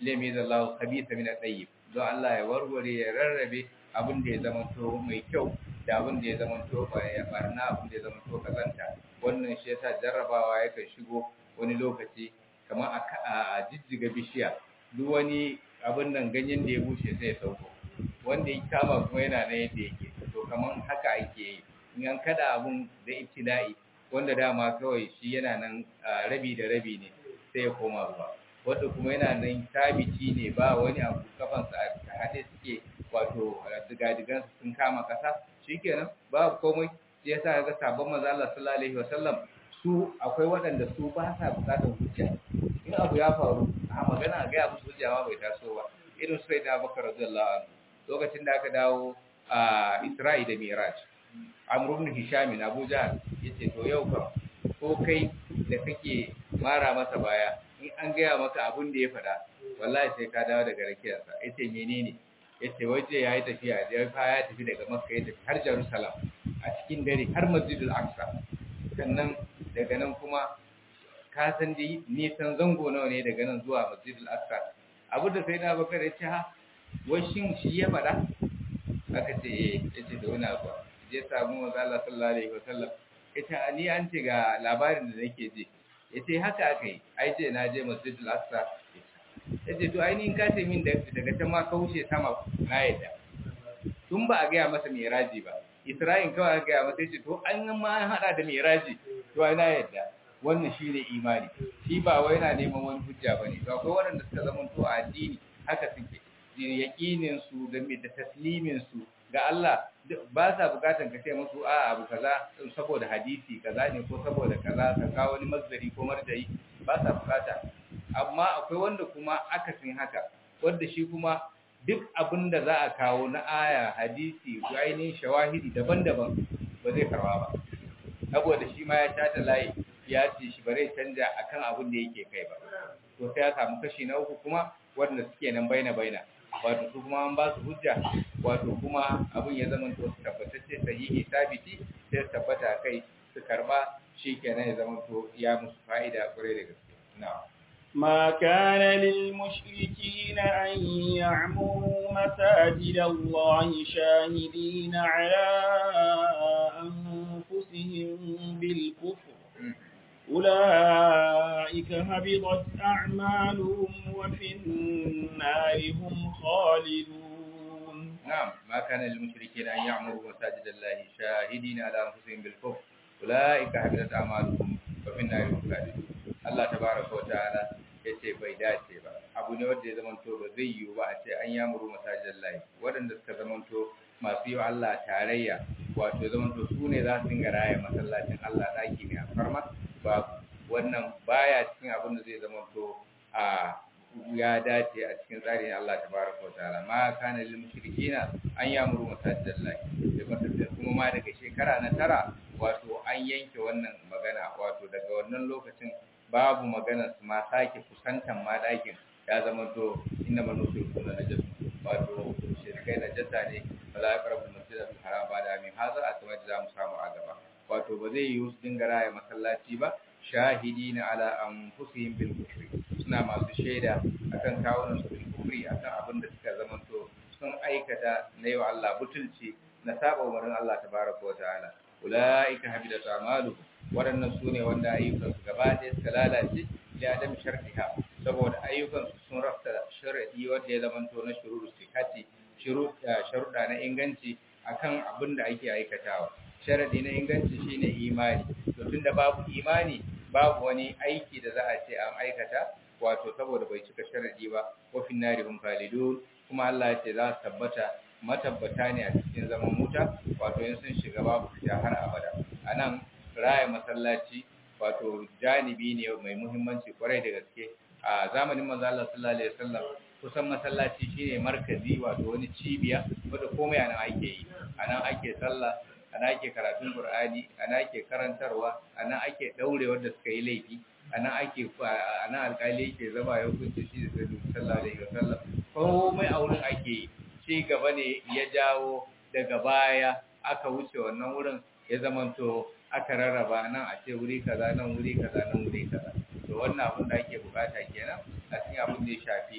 lemi zallahu khabitha min at-tayyib don Allah ya warware ya rarrabe abin da ya zamanto mai kyau da abin da ya zamanto ya barna abin da ya zamanto kazanta wannan shi yasa jarrabawa yakan shigo wani lokaci kamar a jijjiga bishiya duk wani abin nan ganyen da ya bushe sai ya sauko wanda ya kama kuma yana na yadda yake to kamar haka ake yi in an kada abun da ibtila'i wanda dama kawai shi yana nan rabi da rabi ne sai ya koma ruwa wanda kuma yana nan tabiti ne ba wani abu kafansa a haɗe suke wato digadigansu sun kama ƙasa shikenan babu komai shi yasa ga sabon manzo Allah sallallahu alaihi wasallam su akwai waɗanda su ba sa buƙatar hujja in abu ya faru a magana ga ya musu hujja bai taso ba irin su sai da Abubakar radiyallahu anhu lokacin da aka dawo a Isra'i da Miraj Amr ibn Hisham Abu Jahl yace to yau fa ko kai da kake mara masa baya in an gaya maka abin da ya faɗa wallahi sai ka dawo daga rakiyarsa yace menene yace waje yayi tafiya da ya ya tafi daga Makka ya tafi har Jerusalem a cikin dare har Masjidul Aqsa sannan daga nan kuma ka san dai nisan zango nawa ne daga nan zuwa Masjidul Aqsa abu da sai na bakar ya ce ha wai shin shi ya faɗa aka ce eh yace da wani abu je samu manzo Allah sallallahu alaihi wasallam ita ni an ce ga labarin da nake ji yace haka aka yi ai ce na je Masjidul Aqsa yace to ai ni in ka ce min daga can ma ka wuce sama na yadda tun ba a gaya masa miraji ba Isra'in kawai aka gaya masa yace to an ma an hada da miraji to ai na yadda wannan shine imani shi ba wai yana neman wani hujja bane to akwai waɗanda suka zama to a addini haka suke yaqinin su da da taslimin su ga Allah ba sa bukatan ka ce musu a abu kaza saboda hadisi kaza ne ko saboda kaza ka kawo wani mazari ko marjayi ba sa bukata amma akwai wanda kuma akasin haka wanda shi kuma duk abin da za a kawo na aya hadisi ko ainihin shawahidi daban-daban ba zai karba ba saboda shi ma ya shata layi ya ce shi bare canja akan abin da yake kai ba to sai ya samu kashi na uku kuma wanda suke nan baina baina wato su kuma an ba su hujja wato kuma abin ya zama to tabbatacce sahihi sabiti sai tabbata kai su karba shikenan ya zama to ya musu fa'ida kwarai da gaske na'am ما كان للمشركين أن يعمروا مساجد الله شاهدين على أنفسهم بالكفر أولئك هبطت أعمالهم وفي النار هم خالدون نعم ما كان للمشركين أن يعمروا مساجد الله شاهدين على أنفسهم بالكفر أولئك هبطت أعمالهم وفي النار هم خالدون Allah tabaraka wa ta'ala yace bai dace ba abu ne wanda ya zamanto ba zai yiwu ba a ce an yamuru masajid Allah waɗanda suka zamanto masu yi wa Allah tarayya wato zamanto su ne za su dinga raya masallacin Allah daki ne a farma babu wannan baya cikin abin da zai zamanto a ya dace a cikin tsarin Allah tabaraka wa ta'ala ma kana lil mushrikina an yamuru masajid Allah da kuma ma daga shekara na tara wato an yanke wannan magana wato daga wannan lokacin babu magana su ma sake kusantan ma ɗakin ya zama to inda manufi kuna na jasu wato shirkai na jasa ne ba za a karɓi masjid da haram ba da amin haza a kamar da za mu samu a gaba wato ba zai yiwu su dinga raya masallaci ba shahidi na ala an fusihin bil kufri suna masu shaida akan kawunan su bil kufri akan abin da suka zama to sun aikata na yau Allah butulci na saba umarin Allah tabaraka wa ta'ala ulaika habidat a'maluhum waɗannan su ne wanda ayyukansu gaba ɗaya suka lalace da adam sharfiha saboda ayyukansu sun rafta sharadi wanda ya zamanto na shururu sikati sharuɗa na inganci akan abin da ake aikatawa sharadi na inganci shine imani to tunda babu imani babu wani aiki da za a ce an aikata wato saboda bai cika sharadi ba wa fin nari hum khalidun kuma Allah ya ce za su tabbata matabbata ne a cikin zaman wuta wato in sun shiga babu fita har abada anan raya masallaci wato janibi ne mai muhimmanci kwarai da gaske a zamanin manzo Allah sallallahu alaihi wasallam kusan masallaci shine markazi wato wani cibiya wanda komai anan ake yi anan ake sallah anan ake karatun Qur'ani anan ake karantarwa anan ake daure wanda suka yi laifi anan ake anan alƙali yake zama ya hukunci shi da sallallahu alaihi wasallam komai a wurin ake yi ci gaba ne ya jawo daga baya aka wuce wannan wurin ya zamanto aka rarraba nan a ce wuri kaza nan wuri kaza nan wuri kaza to wannan abin da ake bukata kenan a cikin abin da ya shafi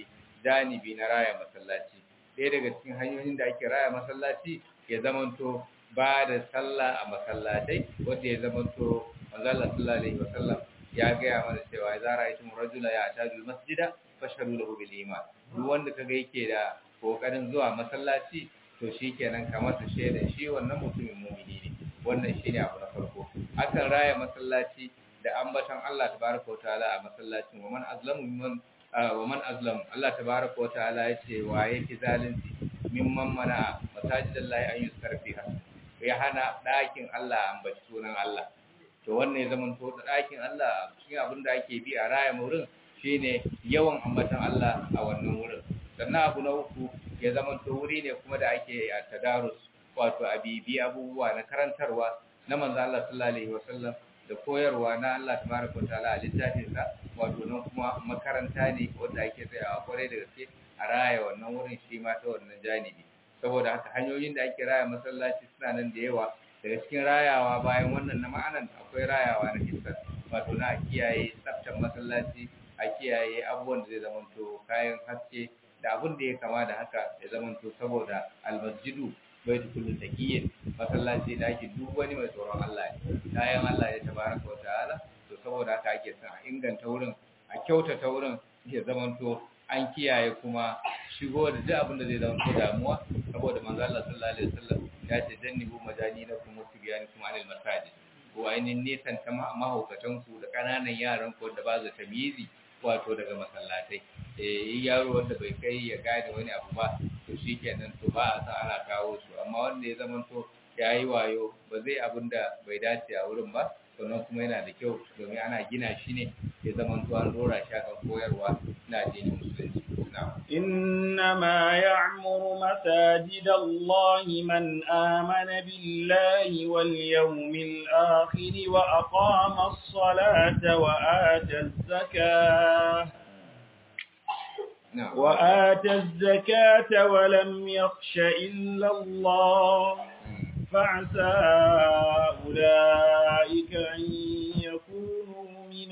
janibi na raya masallaci ɗaya daga cikin hanyoyin da ake raya masallaci ya zamanto ba da sallah a masallatai wanda ya zamanto manzala sallallahu alaihi wasallam ya gaya mana cewa za ra'aytum rajula ya atadu masjida fashhadu lahu bil iman duk wanda kaga yake da kokarin zuwa masallaci to shikenan kamar su shaida shi wannan mutumin mu'mini ne wannan shine abu na farko akan raya masallaci da ambaton Allah tabaraka wa ta'ala a masallacin wa man azlamu mimman wa man azlam Allah tabaraka wa ta'ala yace wa yake zalunci mimman mana masajidallahi an yuzkar fiha ya hana ɗakin Allah ambaci sunan Allah to wannan ya zama to ɗakin Allah cikin abin da ake bi a raya wurin shine yawan ambatan Allah a wannan wurin sannan abu na uku ya zama to wuri ne kuma da ake a tadarus wato a bibi abubuwa na karantarwa na manzo Allah sallallahu alaihi wasallam da koyarwa na Allah tabaraka wa ta'ala a littafin sa wato nan kuma makaranta ne wanda ake tsayawa kwarai da gaske a raya wannan wurin shi ma ta wannan janibi saboda haka hanyoyin da ake raya masallaci suna nan da yawa daga cikin rayawa bayan wannan na ma'anan akwai rayawa na hissar wato na kiyaye tsaftar masallaci a kiyaye abubuwan da zai zamanto kayan haske da abin da ya kama da haka ya zamanto saboda almasjidu bai kullu taqiyyin masallaci da ake duk wani mai tsoron Allah ne kayan Allah ya tabaraka wa ta'ala to saboda haka ake son a inganta wurin a kyautata wurin ya zamanto an kiyaye kuma shigo da duk abin da zai zama damuwa saboda manzo Allah sallallahu alaihi wasallam ya ce jannibu majaninakum wa tibyanikum anil masajid ko ainihin nesan ta mahaukatan ku da kananan yaran ku da ba za ta mizi wato daga masallatai eh yaro wanda bai kai ya gane wani abu ba to shikenan to ba a san ana kawo su amma wanda ya zama to yayi wayo ba zai abin da bai dace a wurin ba sannan kuma yana da kyau domin ana gina shi ne ya zama to an dora shi akan koyarwa na addinin musulunci إنما يعمر مساجد الله من آمن بالله واليوم الآخر وأقام الصلاة وآتى الزكاة نعم وآتى الزكاة ولم يخش إلا الله فعسى أولئك أن يكونوا من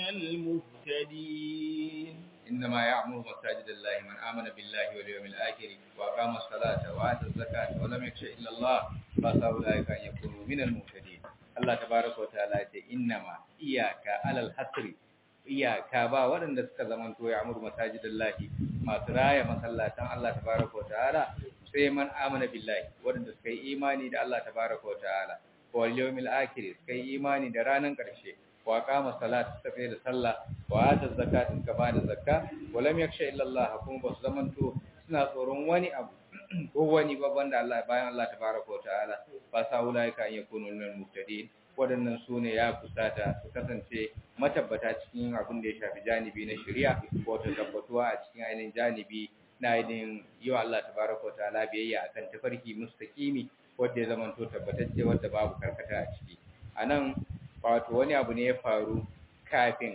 المهتدين إنما يعمر مساجد الله من آمن بالله واليوم الآخر وأقام الصلاة وآتى الزكاة ولم يخش إلا الله فعسى أولئك أن يكونوا من المهتدين الله تبارك وتعالى إنما إياك على الحصر iyaka ba waɗanda suka zamanto ya amur masajidallahi masu raya masallatan Allah tabaraka wa ta'ala sai man amana billahi waɗanda suka yi imani da Allah tabaraka wa ta'ala wal yawmil akhir suka yi imani da ranar ƙarshe wa qama salat suka da sallah wa ata zakat suka ba da zakka wa lam yakhsha illa Allah kuma ba su zamanto suna tsoron wani abu ko wani babban da Allah bayan Allah tabaraka wa ta'ala ba sa ulaika an yakunu minal muhtadin waɗannan su ne ya kusata su kasance matabbata cikin abin da ya shafi janibi na shari'a wato tabbatuwa a cikin ainihin janibi na ainihin yi wa Allah tabaraka wa ta'ala biyayya akan tafarki mustaqimi wanda ya zama to tabbatacce wanda babu karkata a ciki anan wato wani abu ne ya faru kafin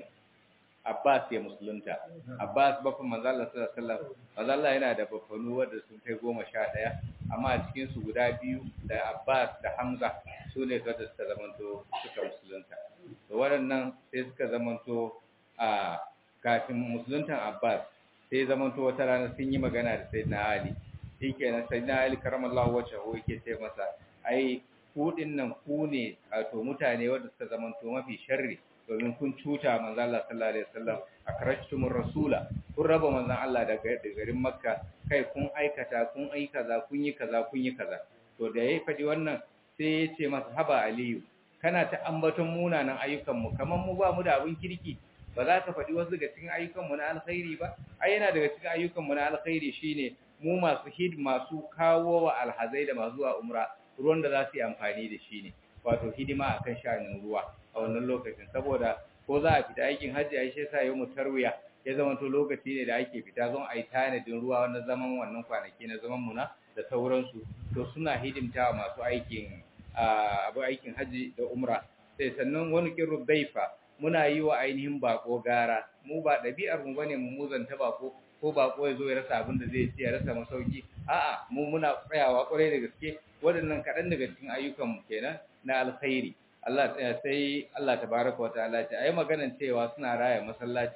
Abbas ya musulunta Abbas baffan manzo Allah sallallahu alaihi wasallam manzo Allah yana da baffanu wanda sun kai goma sha ɗaya amma a cikin su guda biyu da Abbas da Hamza su ne wanda suka zamanto suka musulunta to waɗannan sai suka zamanto a kafin musuluntan Abbas sai zamanto wata rana sun yi magana da Sayyidina Ali shikenan Sayyidina Ali karamallahu wajhahu yake ce masa ai ku nan ku ne wato mutane wanda suka zamanto mafi sharri domin kun cuta manzo Allah sallallahu alaihi wasallam akrashtumur rasula kun raba manzon Allah daga garin Makka kai kun aikata kun ai kaza kun yi kaza kun yi kaza to da yayi fadi wannan sai ya ce masa haba aliyu kana ta ambaton munanan ayyukan mu kaman mu ba mu da abin kirki ba za ka fadi wasu daga cikin ayyukan mu na alkhairi ba ai yana daga cikin ayyukan mu na alkhairi shine mu masu hid masu kawo wa alhazai da masu zuwa umra ruwan da za su yi amfani da shi ne wato hidima akan sha'anin ruwa a wannan lokacin saboda ko za a fita aikin hajji ai sai sa yau mu tarwiya ya zama to lokaci ne da ake fita zon ai tanadin ruwa wannan zaman wannan kwanaki na zaman mu na da sauransu to suna hidimta masu aikin abu aikin hajji da umra sai sannan wani kirru daifa muna yi wa ainihin bako gara mu ba ɗabi'ar mu bane mu muzanta bako ko bako ya zo ya rasa abin da zai ci ya rasa masauki a'a mu muna tsayawa kwarai da gaske waɗannan kaɗan daga cikin ayyukan mu kenan na alkhairi Allah sai Allah tabaraka wa ta'ala ce ayi maganan cewa suna raya masallaci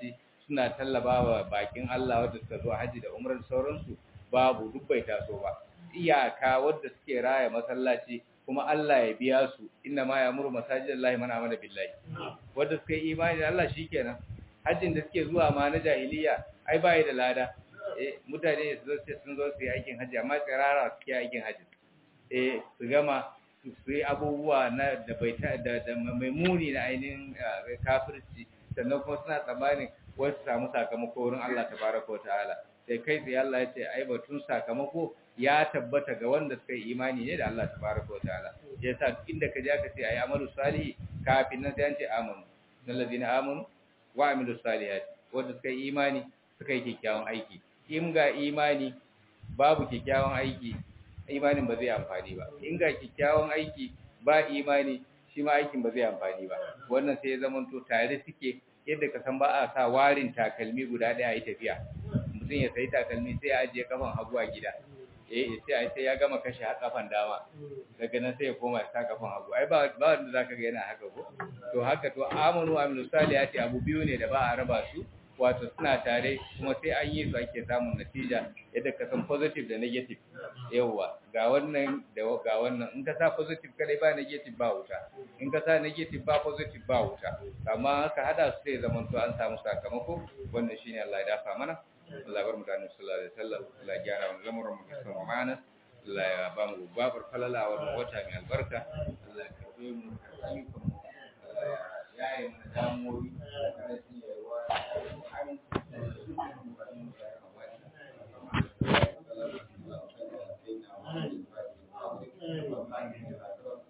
suna tallabawa bakin Allah wadda suka zo haji da umrar sauransu babu duk bai taso ba iyaka wadda suke raya masallaci kuma Allah ya biya su inna ma ya'muru masajidallahi man amana billahi wadda suka yi imani da Allah shikenan hajjin da suke zuwa ma na jahiliya ai bai da lada eh mutane su zo sun zo su yi aikin haji amma tsirara suke aikin haji eh su gama su yi abubuwa na da bai ta da, da mai muni na ainihin kafirci sannan kuma suna tsammanin wasu samu sakamako wurin Allah tabaraka wa ta'ala sai kai sai Allah ya ce ai batun sakamako ya tabbata ga wanda suka yi imani ne da Allah tabaraka wa ta'ala yasa inda ka je ka ce ai amalu salihi kafin nan sai an ce amanu allazina amanu wa amilu salihati wanda suka yi imani suka yi kyakkyawan aiki in ga imani babu kyakkyawan aiki imanin ba zai amfani ba in ga kyakkyawan aiki ba imani shi ma aikin ba zai amfani ba wannan sai ya zama to tare suke yadda ka san ba a sa warin takalmi guda ɗaya yi tafiya mutum ya sayi takalmi sai ya ajiye kafan hagu a gida eh sai sai ya gama kashe kafan dama daga nan sai ya koma ya sa kafan hagu ai ba ba wanda zaka ga yana haka ko to haka to amanu amilu salihati abu biyu ne da ba a raba su wato suna tare kuma sai an yi su ake samun natija yadda ka san positive da negative yawwa ga wannan da ga wannan in ka sa positive kadai ba negative ba wuta in ka sa negative ba positive ba wuta amma ka hada su sai zaman to an samu sakamako wannan shine Allah ya dafa mana Allah bar mu da Annabi sallallahu alaihi wasallam Allah ya gyara mu lamuran mu da sama mana Allah ya ba mu babar falala wannan wata mai albarka Allah ya karbe mu ayyukan mu Allah ya yi mana damuwoyi da rashin yarwa Thank you.